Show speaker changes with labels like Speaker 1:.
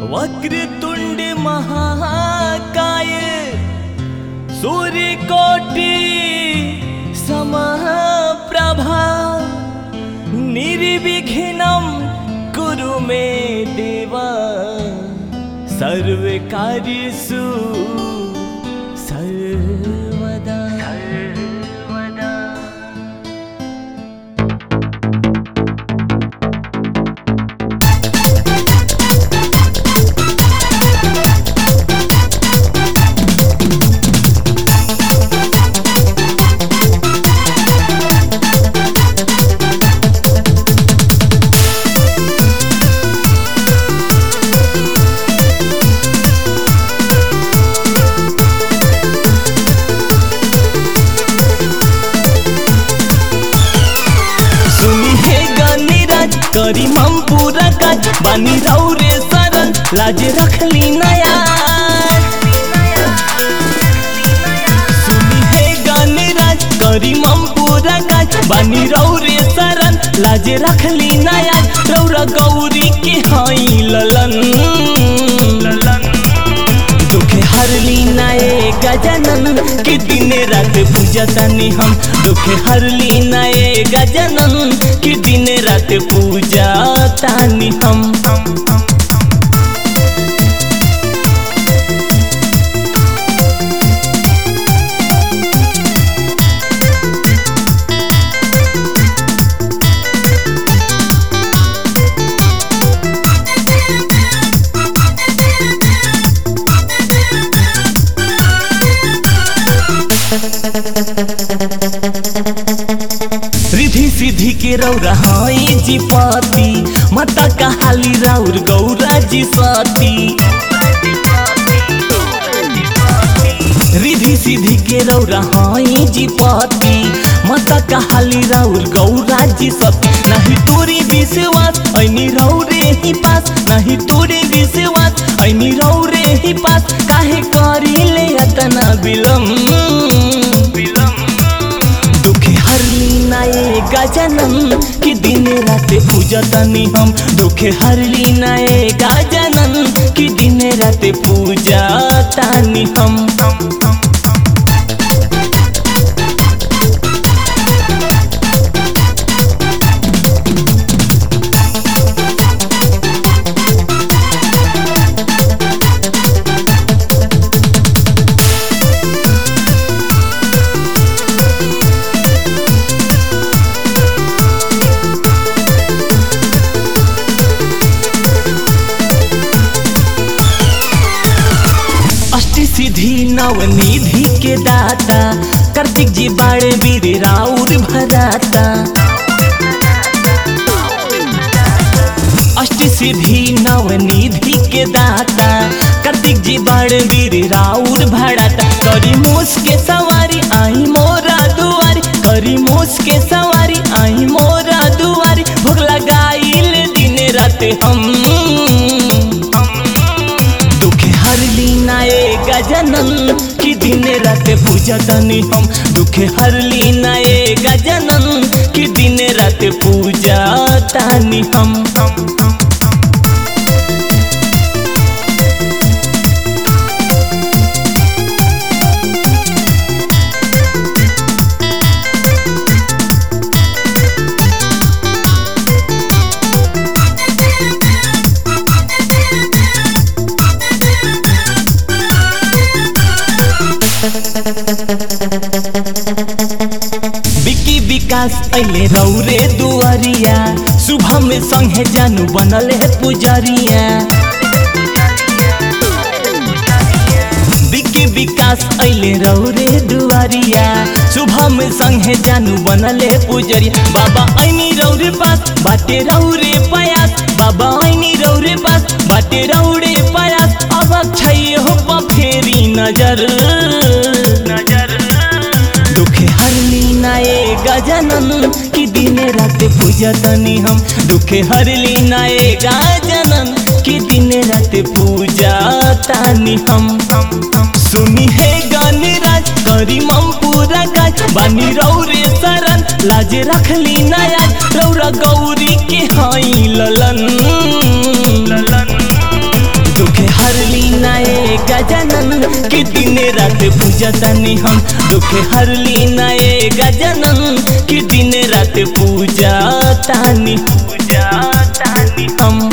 Speaker 1: वक्रतुंड महाकाय सूर्यकोटि समप्रभा निर्विघ्नं कुरु मे देवा सर्वकार्येषु सर्वदा सर्वदा सुनी हे गनीराज करी हम पूरा काज बानी रौरे सरल लाज रखली नया सुनी हे गनीराज करी हम पूरा काज बानी रौरे सरल लाज रखली नया रौरा गौरी के हई ललन ललन दुखे हरली नाये गजनन कि दिने रात पूजतनी हम दुखे हरली नाये गजनन कि दिने रात पूजतानी हम रिधि सिद्धि के रौरा हई जी पति माता कहाली राउर गौरा जी सती रिधि सिद्धि के रौरा हई जी पति माता कहाली राउर गौरा जी सती नहीं तोरे विश्वास ऐनी रौरे ही पास नहीं तोरे विश्वास ऐनी रौरे ही पास काहे करी ले अतना विलम्ब दुखे हरली नाये गजनन कि दिन रात पूजतनी हम दुखे हरली नाये गजनन कि दिन रात पूजतनी हम अष्ट सिद्धि नवनिधि के दाता कार्तिक जी बाड़े वीर राउर भराता अष्ट सिद्धि नवनिधि के दाता कार्तिक जी बाड़े वीर राउर भराता करी मूस के सवारी आई मोरा दुआरी करी मूस के सवारी आई मोरा दुआरी भोग लगाइल दिन रात हम दुखे हरली नाये गजनन कि दिन रात पूजतनी हम दुखे हरली नाये गजनन कि दिन रात पूजतानी हम बिकी विकास अइले रौरे दुआरिया सुबह में संगे जानू बनल है पुजरिया बिकी विकास अइले रौरे दुआरिया सुबह में संगे जानू बनल है पुजरिया बाबा ऐनी रौरे पास बाटे रौरे पयास बाबा ऐनी रौरे पास बाटे रौरे पयास अब छैयो फेरी नजर नजर दुखे हरली नाये गजनन कि दिन रात पूजतनी हम दुखे हरली नाये गजनन कि दिन रात पूजतानी हम सुनी हे गणराज करी मम पूरा काज बानी रौरे शरण लाज रखली नया रौरा गौरी के हई ललन ललन नाए गजानन कि दिन रात पूजा तानी हम दुख हरली नाए गजानन कि दिन रात पूजा तानी पूजा तानी हम